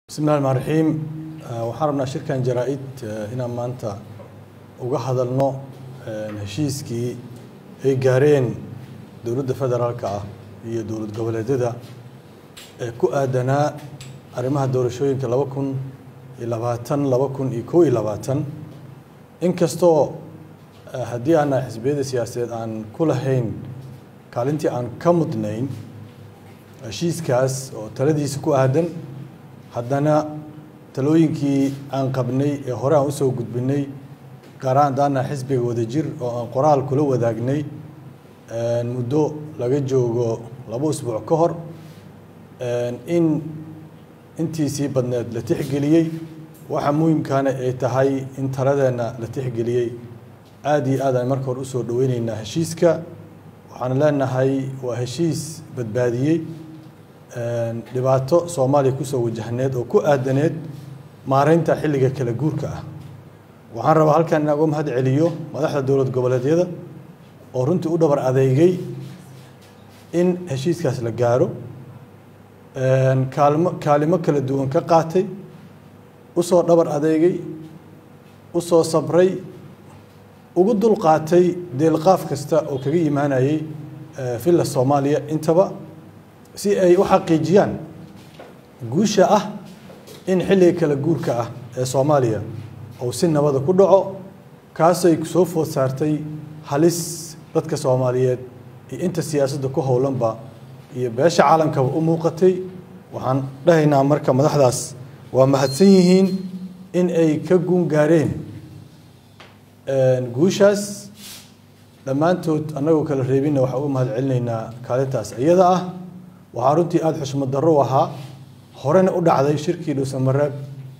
bismi llahi raxmaan raxiim waxaan rabnaa shirkan jaraa-id inaan maanta uga hadalno heshiiskii ay gaareen dowladda federaalka ah iyo dowlad goboleedyada ee ku aadanaa arrimaha doorashooyinka laba kun iyo labaatan laba kun iyo kow iyo labaatan inkastoo haddii aanaa xisbiyada siyaasadeed aan ku lahayn kaalintii aan ka mudnayn heshiiskaas oo taladiisa ku aadan haddana talooyinkii aan qabnay ee hore aan usoo gudbinay gaar ahaan daana xisbiga wadajir oo aan qoraal kula wadaagnay muddo laga joogo laba usbuuc ka hor in intiisii badneed la tixgeliyey waxa muhimkaana ay tahay in taladeenna la tixgeliyey aada iyo aad aan marka hore usoo dhaweyneynaa heshiiska waxaan leenahay waa heshiis badbaadiyey dhibaato soomaaliya kusoo wajahneed oo ku aadaneed maareynta xilliga kala guurka ah waxaan rabaa halkan inaan uga mahad celiyo madaxda dowlad goboleedyada oo runtii u dhabar adeegay in heshiiskaas la gaaro kaalmo kaalimo kala duwan ka qaatay usoo dhabar adeegay usoo sabray ugu dul qaatay deelqaaf kasta oo kaga imaanayay villa soomaaliya intaba si ay u xaqiijiyaan guusha ah in xilliga kala guurka ah ee soomaaliya uu si nabada ku dhaco kaasay soo food saartay halis dadka soomaaliyeed iyo inta siyaasadda ku howlanba iyo beesha caalamkaba u muuqatay waxaan dhahaynaa marka madaxdaas waa mahadsan yihiin in ay ka guun gaareen guushaas dhammaantood annagoo kala reebinna waxaan uga mahad celinaynaa kaalintaas iyada ah waxaa runtii aada xushmad darro u ahaa horena u dhacday shirkii dhuusamareeb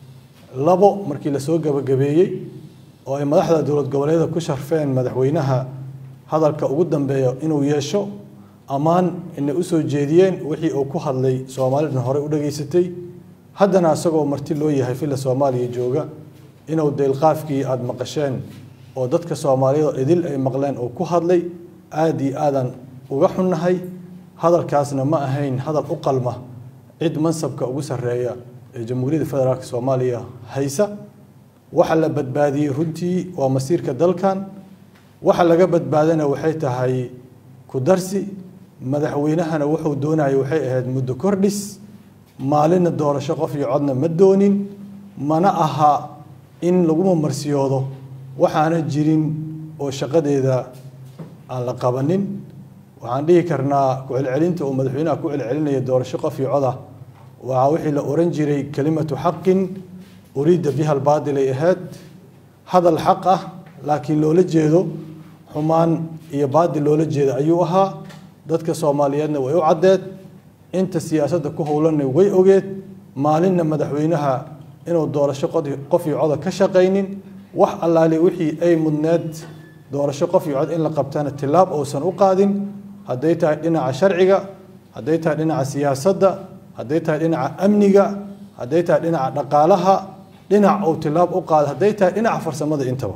labo markii lasoo gabagabeeyey oo ay madaxda dowlad goboleeda ku sharfeen madaxweynaha hadalka ugu dambeeya inuu yeesho ammaan inay usoo jeediyeen wixii uu ku hadlay soomaalidana horey u dhageysatay haddana isagoo marti loo yahay villa soomaaliya jooga inuu deylqaafkii aada maqasheen oo dadka soomaaliyeed oo idil ay maqleen oo ku hadlay aada iyo aadan uga xunnahay hadalkaasna ma ahayn hadal u qalma cid mansabka ugu sarreeya ee jamhuuriyadda federaalk soomaaliya haysa waxa la badbaadiyey runtii waa masiirka dalkan waxa laga badbaadana waxay tahay ku darsi madaxweynahana wuxuu doonayay waxay ahayd muddo kordhis maalinna doorasho qof iyo codna ma doonin mana aha in laguma marsiyoodo waxaana jirin oo shaqadeeda aan la qabanin waxaan dhihi karnaa ku-celcelinta uu madaxweynaha ku celcelinaya doorasho qof iyo codah waa wixii la oran jiray kelimatu xaqin uriida biha albaatilay ahayd hadal xaq ah laakiin loola jeedo xumaan iyo baadil loola jeeda ayuu ahaa dadka soomaaliyeedna way u caddeed inta siyaasadda ku howlanna way ogeed maalinna madaxweynaha inuu doorasho qof iyo coda ka shaqaynin wax allaali wixii ay mudneed doorasho qof iyo cod in la qabtana tilaab uusan u qaadin hadday tahay dhinaca sharciga hadday tahay dhinaca siyaasadda hadday tahay dhinaca amniga hadday tahay dhinaca dhaqaalaha dhinac uu tilaab u qaado hadday tahay dhinaca farsamada intaba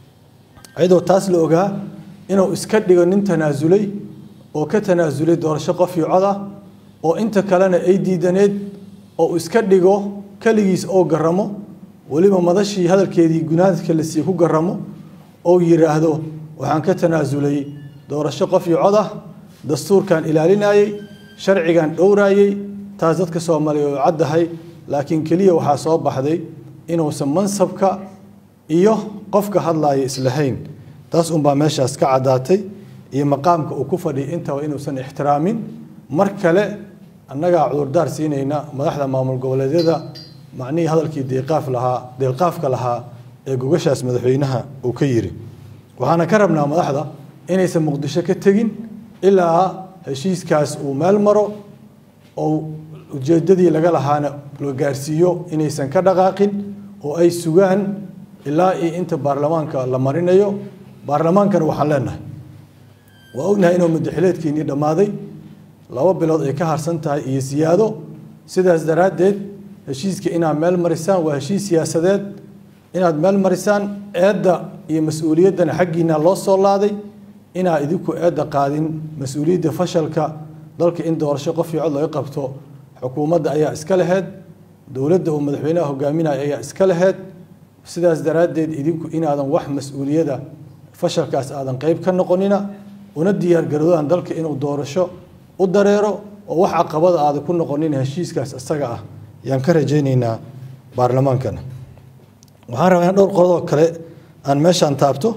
iyadoo taas la ogaa inuu iska dhigo nin tanaasulay oo ka tanaasulay doorasho qof iyo cod ah oo inta kalena ay diidaneed oo iska dhigo keligiis oo garamo weliba madashii hadalkeedii gunaadka la siiye ku garamo ou yidhaahdo waxaan ka tanaasulay doorasho qof iyo cod ah dastuurkan ilaalinayey sharcigan dhowraayey taas dadka soomaaliya oo caddahay laakiin keliya waxaa soo baxday inuusan mansabka iyo qofka hadlaaya islahayn taas unbaa meeshaas ka caddaatay iyo maqaamka uu ku fadhiyay intaba inuusan ixtiraamin mar kale annagaa cudurdaar siinayna madaxda maamul goboleedyada macnihii hadalkii deeqaaf lahaa deelqaafka lahaa ee gogashaas madaxweynaha uu ka yiri waxaana ka rabnaa madaxda inaysan muqdisho ka tegin ilaa heshiiskaas uu meel maro oo ujeedadii laga lahaana la gaarsiiyo inaysan ka dhaqaaqin oo ay sugaan ilaa iyo inta baarlamaanka la marinayo baarlamaankana waxaan leenahay waa ognahay inuu madaxileedkiinii dhammaaday laba bilood ay ka harsan tahay iyo siyaado sidaas daraaddeed heshiiska inaad meel marisaan waa heshiis siyaasadeed inaad meel marisaan eedda iyo mas-uuliyaddana xaggiina loo soo laaday inaa idinku eedda qaadin mas-uuliyadda fashalka dalka in doorasho qof iyo cod laga qabto xukuumadda ayaa iska laheyd dowladda uu madaxweynaha hogaaminaya ayaa iska laheyd sidaas daraaddeed idinku inaadan wax mas-uuliyada fashalkaas aadan qeyb ka noqonina una diyaargaroodaan dalka inuu doorasho u dareero oo wax caqabada aadan ku noqonina heshiiskaas isaga ah ayaan ka rajaynaynaa baarlamaankana waxaan rabaa in dhowr qodoo kale aan meeshaan taabto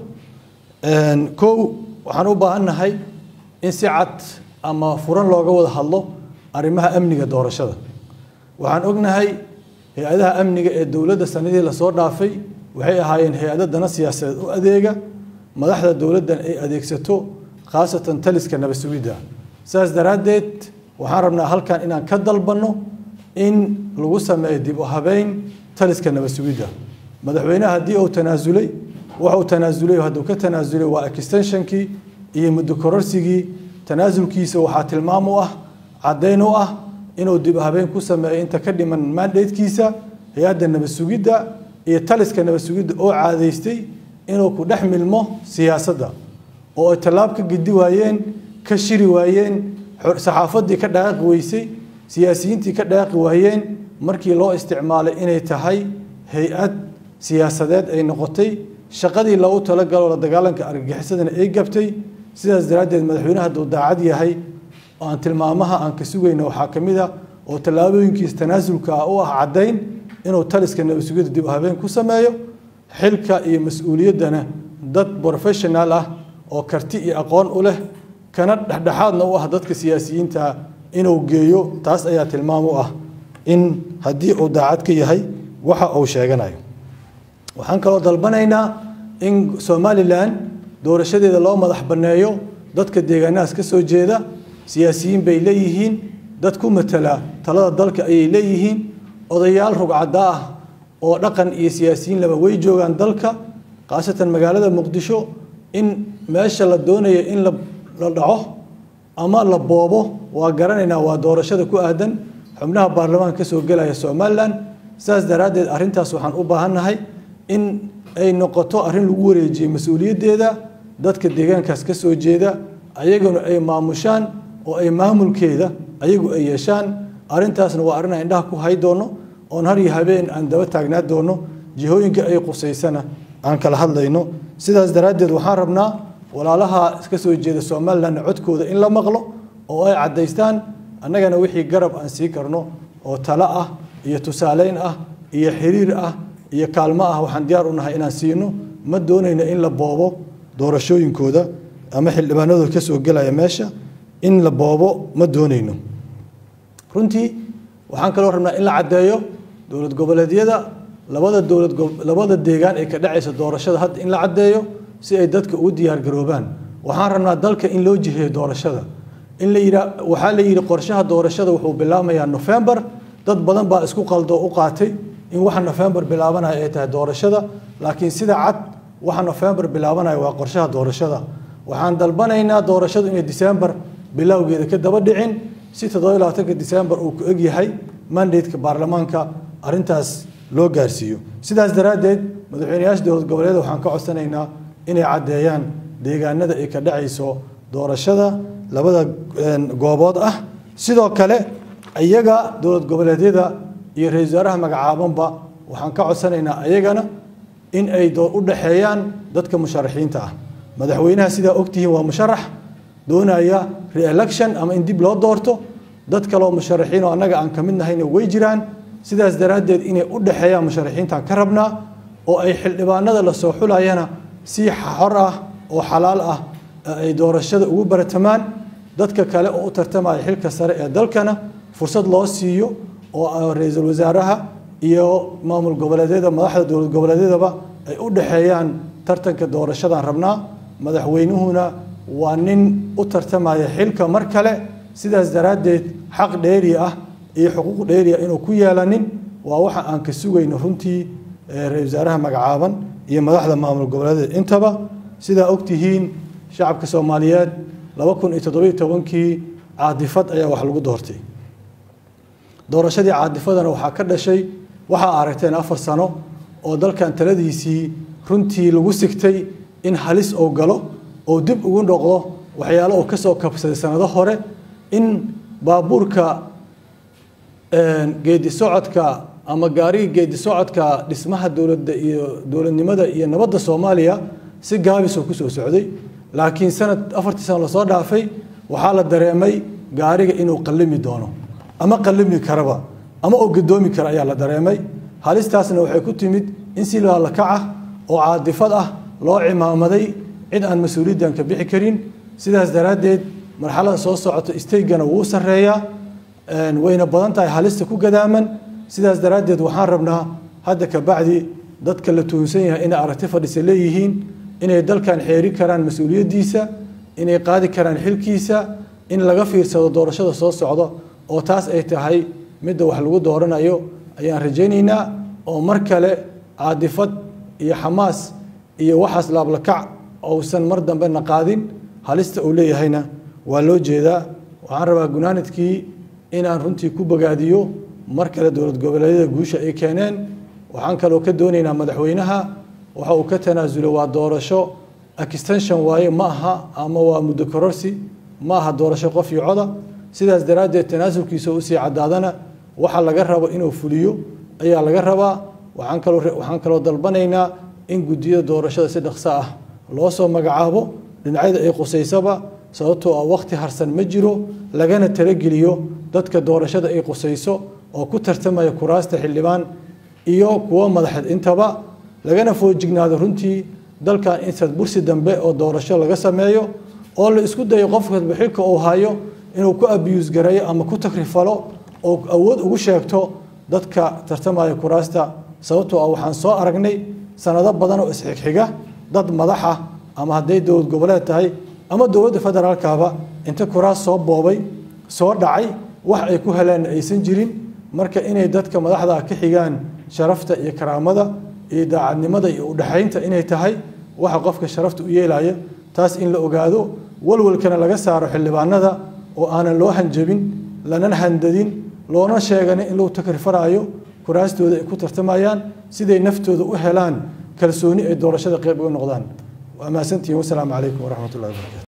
kow waxaan u baahannahay in si cad ama furan looga wada hadlo arrimaha amniga doorashada waxaan ognahay hay-adaha amniga ee dowladda sanadihii lasoo dhaafay waxay ahaayeen hay-ado dana siyaasadeed u adeega madaxda dowladdan ay adeegsato khaasatan taliska nabad sugidda sidaas daraaddeed waxaan rabnaa halkan inaan ka dalbanno in lagu sameeyo dib u habeyn taliska nabad sugidda madaxweynaha haddii uu tanaasulay waxuu tanaasulay hadduu ka tanaasulay waa extensionkii iyo muddo kororsigii tanaasulkiisa waxaa tilmaam u ah caddayn u ah inuu dib u habeyn ku sameeyo inta ka dhiman mandatekiisa hay-adda nabad sugidda iyo taliska nabad sugidda oo caadaystay inuu ku dhex milmo siyaasadda oo ay tallaab ka gedi waayeen ka shiri waayeen saxaafaddii ka dhaaqi weysay siyaasiyiintii ka dhaaqi waayeen markii loo isticmaalay inay tahay hay-ad siyaasadeed ay noqotay shaqadii loogu talagalo la dagaalanka argagixisadana ay gabtay sidaas daraaddeed madaxweynaha hadduu daacad yahay oo aan tilmaamaha aan ka sugayno waxaa ka mid a oo tallaabooyinkiisa tanaasulka ah u ah caddayn inuu taliska nabad sugidda dib u habeen ku sameeyo xilka iyo mas-uuliyaddana dad professional ah oo karti iyo aqoon u leh kana dhexdhexaadna u ah dadka siyaasiyiinta inuu geeyo taas ayaa tilmaam u ah in haddii uu daacad ka yahay waxa uu sheeganayo waxaan kaloo dalbanaynaa in somalilan doorashadeeda loo madax banneeyo dadka deegaanahaas ka soo jeeda siyaasiyiin bay leeyihiin dad ku matala talada dalka ayay leeyihiin odayaal rugcadda ah oo dhaqan iyo siyaasiyiin laba way joogaan dalka khaasatan magaalada muqdisho in meesha la doonayo in la dhaco ama la boobo waa garanaynaa waa doorashada ku aadan xubnaha baarlamaanka ka soo gelaya somalilan sidaas daraaddeed arrintaas waxaan u baahannahay in ay noqoto arrin lagu wareejiyey mas-uuliyaddeeda dadka deegaankaas ka soo jeeda ayaguna ay maamushaan oo ay maamulkeeda ayagu ay yeeshaan arrintaasna waa arrin aan indhaha ku hay doono oon har iyo habeen aan daba taagnaa doono jihooyinka ay qusaysana aan kala hadlayno sidaas daraaddeed waxaan rabnaa walaalaha ka soo jeeda somalilanna codkooda in la maqlo oo ay caddaystaan annagana wixii garab aan sii karno oo talo ah iyo tusaaleyn ah iyo xiriir ah iyo kaalmo ah waxaan diyaar u nahay inaan siino ma doonayno in la boobo doorashooyinkooda ama xildhibaanadooda ka soo gelaya meesha in la boobo ma doonayno runtii waxaan kaloo rabnaa in la caddeeyo dowlad goboleedyada labada dowlad labada deegaan ee ka dhacaysa doorashada hadda in la caddeeyo si ay dadka ugu diyaargaroobaan waxaan rabnaa dalka in loo jiheeyo doorashada in la yidhaa waxaa la yidhi qorshaha doorashada wuxuu bilaabmayaa nofembar dad badan baa isku qaldo u qaatay in waxa nofembar bilaabanaya ay tahay doorashada laakiin sida cad waxa nofembar bilaabanaya waa qorshaha doorashada waxaan dalbanaynaa doorashadu inay disembar bilowgeeda ka daba dhicin si toddoba labaatanka disembar uu ku egyahay mandateka baarlamaanka arrintaas loo gaarsiiyo sidaas daraaddeed madaxweyneyaasha dowlad goboleeda waxaan ka codsanaynaa inay caddeeyaan deegaanada ay ka dhacayso doorashada labada goobood ah sidoo kale iyaga dowlad goboleedyada iyo ra-isul wasaaraha magacaabanba waxaan ka codsanaynaa ayagana in ay u dhexeeyaan dadka musharaxiinta ah madaxweynaha sidaa ogtihiin waa musharax doonaya re-election ama in dib loo doorto dad kaleoo musharaxiin oo annaga aan ka mid nahayna way jiraan sidaas daraaddeed inay u dhexeeyaan musharaxiintaan ka rabnaa oo ay xildhibaanada la soo xulayana si xor ah oo xalaal ah ay doorashada ugu baratamaan dadka kale oo u tartamaya xilka sare ee dalkana fursad loo siiyo oo ra-iisul wasaaraha iyo maamul goboleedyada madaxda dowlad goboleedyadaba ay u dhexeeyaan tartanka doorashadan rabnaa madaxweynuhuna waa nin u tartamaya xilka mar kale sidaas daraaddeed xaq dheeri ah iyo xuquuq dheeri ah inuu ku yeelanin waa waxa aan ka sugayno runtii ra-isul wasaaraha magacaaban iyo madaxda maamul goboleedyada intaba sidaa ogtihiin shacabka soomaaliyeed laba kun iyo toddobiyo tobankii caadifad ayaa wax lagu doortay doorashadii caadifadana waxaa ka dhashay waxaa aragteen afar sano oo dalkan taladiisii runtii lagu sigtay in halis oo galo oo dib ugu noqdo waxyaalo oo kasoo kabsaday sanado hore in baabuurka geedi socodka ama gaarigii geedi socodka dhismaha dowladda iyo dowladnimada iyo nabadda soomaaliya si gaabisoo kusoo socday laakiin sanad afartii sano lasoo dhaafay waxaa la dareemay gaariga inuu qallimi doono ama qallimi karaba ama oo gadoomi kara ayaa la dareemay halistaasna waxay ku timid in si laalakac ah oo caadifad ah loo cimaamaday cid aan mas-uuliyaddan ka bixi karin sidaas daraaddeed marxalada soo socota isteygana wuu sarreeyaa wayna badan tahay halista ku gadaaman sidaas daraaddeed waxaan rabnaa hadda ka bacdi dadka la tuhunsan yahay inay aragti fadhisa leeyihiin inay dalkan xeeri karaan mas-uuliyaddiisa inay qaadi karaan xilkiisa in laga fiirsado doorashada soo socda oo taas ay tahay midda wax lagu dooranayo ayaan rajaynaynaa oo mar kale caadifad iyo xamaas iyo waxaas laablakac ousan mar dambena qaadin halista uu leeyahayna waa loo jeedaa waxaan rabaa gunaanadkii inaan runtii ku bogaadiyo mar kale dowlad goboleedyada guusha ay keeneen waxaan kaloo ka doonaynaa madaxweynaha waxa uu ka tanaasulay waa doorasho extension waaye ma aha ama waa muddo kororsi ma aha doorasho qof iyo coda sidaas daraaddeed tanaasulkiisa usii caddaadana waxa laga rabo inuu fuliyo ayaa laga rabaa waxaan kaloo waxaan kaloo dalbanaynaa in guddiyada doorashada si dhaqso ah loo soo magacaabo dhinacyada ay qusaysaba sababtoo ah wakhti harsan ma jiro lagana talageliyo dadka doorashada ay qusayso oo ku tartamaya kuraasta xildhibaan iyo kuwo madaxeed intaba lagana foojignaado runtii dalkan in sadbursi dambe oo doorasho laga sameeyo oo la isku dayo qofkasba xilka uu hayo inuu ku abiyuus gareeyo ama ku takrifalo oo awood ugu sheegto dadka tartamaya kuraasta sababtoo ah waxaan soo aragnay sanado badan oo isxigxiga dad madaxa ama hadday dowlad goboleed tahay ama dowladda federaalkaba inta kuraas soo boobay soo dhacay wax ay ku heleen aysan jirin marka inay dadka madaxda ka xigaan sharafta iyo karaamada iyo daacadnimada iyo udhexaynta inay tahay waxa qofka sharafta u yeelaya taas in la ogaado walwalkana laga saaro xildhibaanada oo aanan loo hanjabin lanan handadin loona sheeganin in lagu takrifarayo kuraastooda ay ku tartamayaan siday naftooda u helaan kalsooni ay doorashada qayb uga noqdaan waa mahadsantihiin wasalaamu calaykum waraxmat ullahi wabarakatu